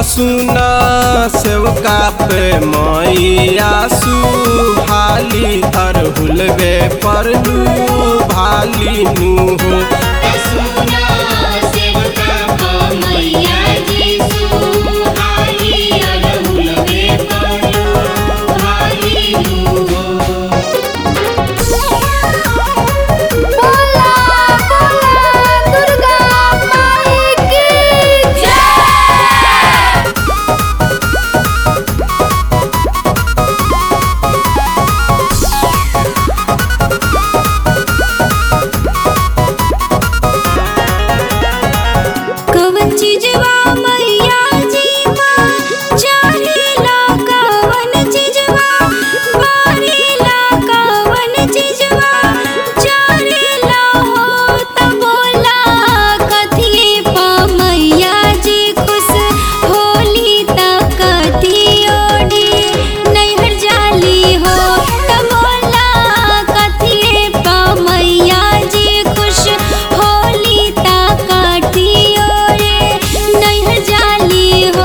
सुना सेवका पे मैया सुहाली अरहुलवे पर भाली नु हो सुना सेवका को मैया जी सुहाई अरहुलवे परो भाली नु बोला बोला दुर्गा माई की जय कवन चीजवा मैया जी माँ चाहेला कवन चीजवा बारेला कवन चीजवा चाहेला हो त बोला कथिए पा मैया जी खुश होली त कथी ओढ़ी नैहर जाली हो त बोला कथिए पा मैया जी खुश होली त कथी ओढ़े नैहर जाली हो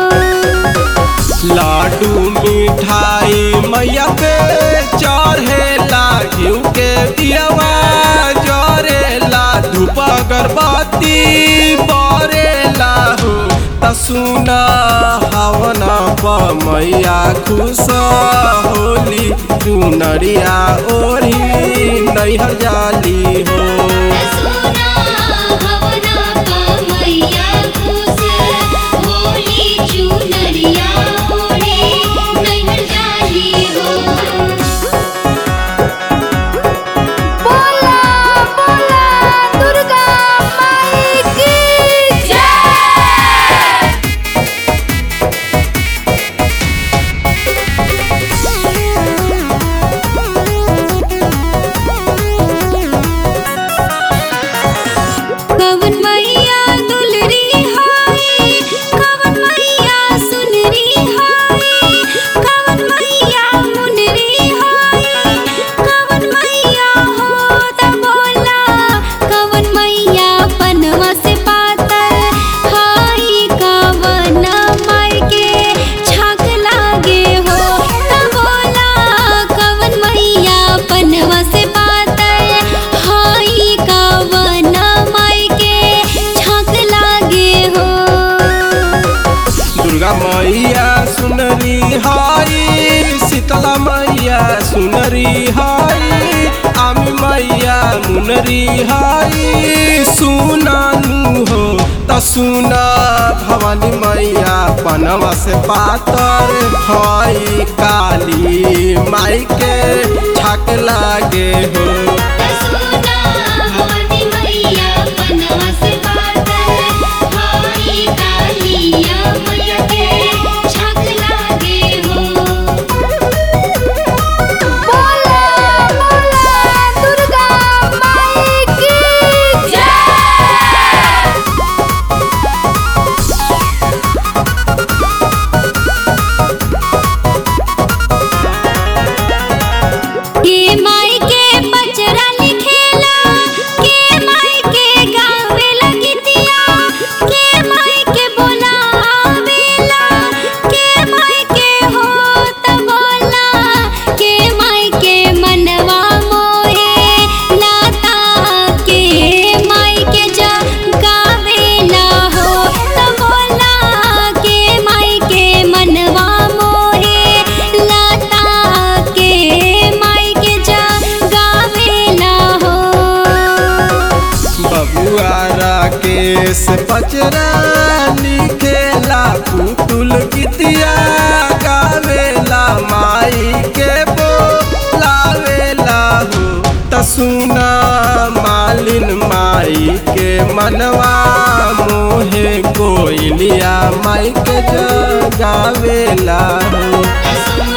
लाडू मिठाई मैया पे चढ़ेला घिउ के दियवा जरेला धूप अगरबत्ती बरेला हो त सुना हवना प मैया खुश होली चुनरिया ओढ़ी नैहर जाली हो सुना हवना का मैया खुश होली चुनरिया ओढ़े नैहर जाली हो बोला बोला दुर्गा माई की जय कवन मैया दुलरी हाय कवन मैया सुनरी हाय कवन मैया मुनरी हाय कवन मैया हो त बोला कवन मैया पनवा से पातर हाय कवन माई के छाक लागे हो त बोला कवन मैया पनवा से पातर हाय कवन माई के छाक लागे हो दुर्गा मैया सुनरी हाई शीतला मैया सुनरी हाई आमी मैया मुनरी हाई सुनानु हो त सुना भवानी मैया पनवा से पातर हाई काली माई के छाक लागे हो सुना हवनी मैया पनवा से पातर हाई कालिया मैया के छाक लागे हो बोला बोला दुर्गा माई की जय के माई के बचरा लिखेला के माई के गावे लगतिया के माई के बोलावेला के माई के हो त बोला के माई के मनवा मोहे लाता के माई के जा गावेला हो त बोला के माई के मनवा मोहे लाता के माई के जा गावेला हो बबुआ राकेश पचरा लिखेला पुतुल गीतिया गावेला माई के बोलावेला हो त सुना मालिन माई के मनवा मोहे कोइलिया माई के जगावेला हो सुना